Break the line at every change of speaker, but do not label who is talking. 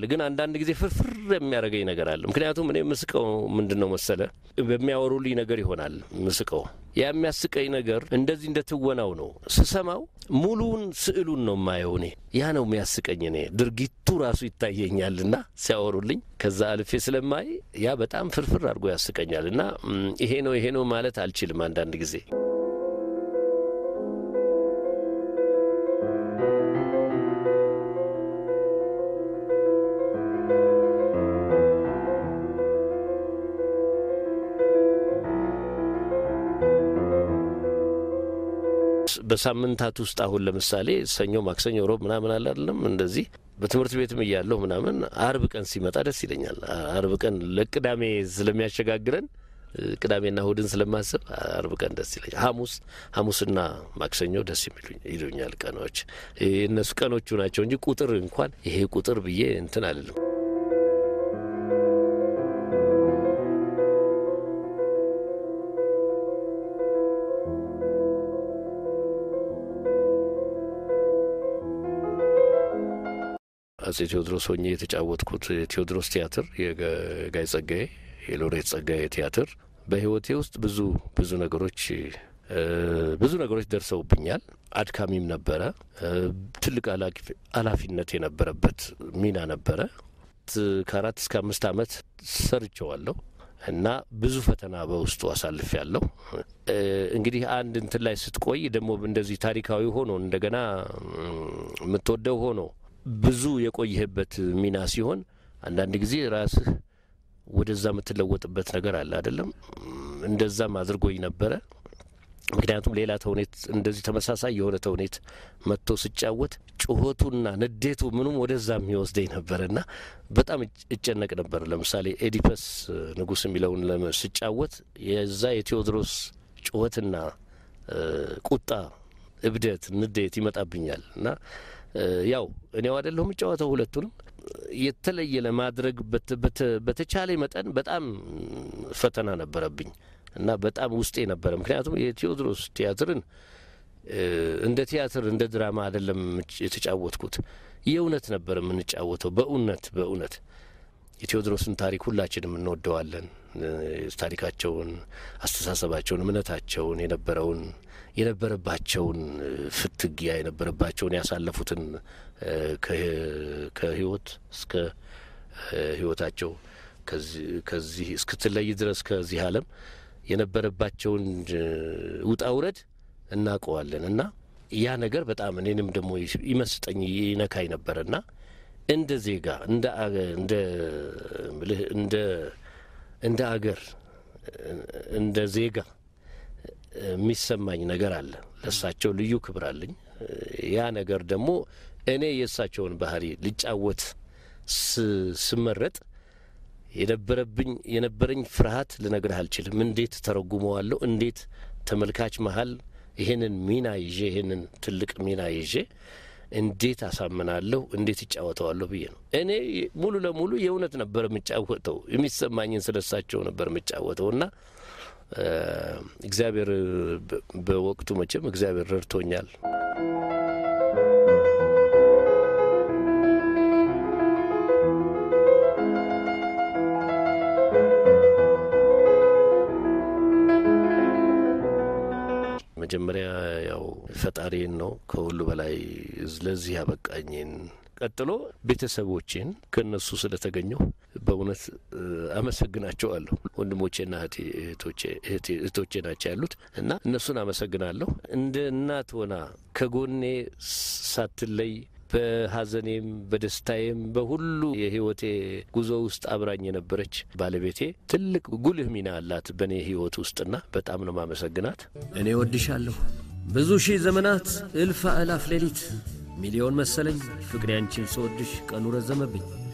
ግን አንዳንድ ጊዜ ፍርፍር የሚያደርገኝ ነገር አለ። ምክንያቱም እኔ ምስቀው ምንድን ነው መሰለ በሚያወሩልኝ ነገር ይሆናል ምስቀው። ያ የሚያስቀኝ ነገር እንደዚህ እንደ ትወናው ነው። ስሰማው ሙሉውን ስዕሉን ነው የማየው። እኔ ያ ነው የሚያስቀኝ። እኔ ድርጊቱ ራሱ ይታየኛልና ሲያወሩልኝ ከዛ አልፌ ስለማይ ያ በጣም ፍርፍር አድርጎ ያስቀኛል። እና ይሄ ነው ይሄ ነው ማለት አልችልም አንዳንድ ጊዜ በሳምንታት ውስጥ አሁን ለምሳሌ ሰኞ፣ ማክሰኞ፣ ሮብ ምናምን አለ አይደለም እንደዚህ በትምህርት ቤትም እያለሁ ምናምን አርብ ቀን ሲመጣ ደስ ይለኛል። አርብ ቀን ለቅዳሜ ስለሚያሸጋግረን ቅዳሜና እሁድን ስለማስብ አርብ ቀን ደስ ይለኛል። ሐሙስ ሐሙስና ማክሰኞ ደስ ይሉኛል ቀኖች። እነሱ ቀኖቹ ናቸው እንጂ ቁጥር እንኳን ይሄ ቁጥር ብዬ እንትን አልልም። አጼ ቴዎድሮስ ሆኜ የተጫወትኩት የቴዎድሮስ ቲያትር የጋይ ጸጋዬ የሎሬት ጸጋዬ ቲያትር በሕይወቴ ውስጥ ብዙ ብዙ ነገሮች ብዙ ነገሮች ደርሰውብኛል። አድካሚም ነበረ። ትልቅ ኃላፊነት የነበረበት ሚና ነበረ። ከአራት እስከ አምስት ዓመት ሰርቸዋለሁ እና ብዙ ፈተና በውስጡ አሳልፍ ያለሁ። እንግዲህ አንድ እንትን ላይ ስትቆይ ደግሞ እንደዚህ ታሪካዊ ሆኖ እንደገና የምትወደው ሆኖ ብዙ የቆየህበት ሚና ሲሆን አንዳንድ ጊዜ ራስህ ወደዛ የምትለወጥበት ነገር አለ አይደለም። እንደዛም አድርጎኝ ነበረ። ምክንያቱም ሌላ ተውኔት እንደዚህ ተመሳሳይ የሆነ ተውኔት መጥቶ ስጫወት ጩኸቱና ንዴቱ ምኑም ወደዛ የሚወስደኝ ነበረ እና በጣም እጨነቅ ነበር። ለምሳሌ ኤዲፐስ ንጉሥ የሚለውን ስጫወት የዛ የቴዎድሮስ ጩኸትና ቁጣ፣ እብደት፣ ንዴት ይመጣብኛል እና ያው እኔው አይደለሁ የምጫወተው ሁለቱንም የተለየ ለማድረግ በተቻለ መጠን በጣም ፈተና ነበረብኝ እና በጣም ውስጤ ነበረ። ምክንያቱም የቴዎድሮስ ቲያትርን እንደ ቲያትር እንደ ድራማ አይደለም የተጫወትኩት፣ የእውነት ነበር የምንጫወተው። በእውነት በእውነት የቴዎድሮስን ታሪክ ሁላችንም እንወደዋለን። ታሪካቸውን፣ አስተሳሰባቸውን፣ እምነታቸውን የነበረውን የነበረባቸውን ፍትጊያ የነበረባቸውን ያሳለፉትን ከህይወት እስከ ህይወታቸው ከዚህ እስክትለይ ድረስ ከዚህ ዓለም የነበረባቸውን ውጣ ውረድ እናውቀዋለን እና ያ ነገር በጣም እኔንም ደግሞ ይመስጠኝ ይነካኝ ነበረ እና እንደ ዜጋ እንደ እንደ እንደ እንደ አገር እንደ ዜጋ የሚሰማኝ ነገር አለ። ለእሳቸው ልዩ ክብር አለኝ። ያ ነገር ደግሞ እኔ የእሳቸውን ባህሪ ልጫወት ስመረጥ የነበረብኝ የነበረኝ ፍርሃት ልነግርህ አልችልም። እንዴት ተረጉመዋለሁ? እንዴት ተመልካች መሀል ይሄንን ሚና ይዤ ይሄንን ትልቅ ሚና ይዤ እንዴት አሳምናለሁ? እንዴት ይጫወተዋለሁ ብዬ ነው። እኔ ሙሉ ለሙሉ የእውነት ነበር የምጫወተው። የሚሰማኝን ስለ እሳቸው ነበር የምጫወተው እና እግዚአብሔር በወቅቱ መቼም እግዚአብሔር ረድቶኛል። መጀመሪያ ያው ፈጣሪን ነው ከሁሉ በላይ ለዚህ ያበቃኝን ቀጥሎ ቤተሰቦቼን ከእነሱ ስለተገኘሁ በእውነት አመሰግናቸዋለሁ። ወንድሞቼና እህቶቼ ናቸው ያሉት እና እነሱን አመሰግናለሁ። እንደ እናት ሆና ከጎኔ ሳትለይ በሐዘኔም በደስታዬም በሁሉ የሕይወቴ ጉዞ ውስጥ አብራኝ የነበረች ባለቤቴ ትልቅ ጉልህ ሚና አላት በእኔ ሕይወት ውስጥና በጣም ነው ማመሰግናት።
እኔ ወድሻለሁ ብዙ ሺህ ዘመናት እልፍ አእላፍ ሌሊት ሚሊዮን መሰለኝ ፍቅሬ አንቺን ስወድሽ ቀኑ ረዘመብኝ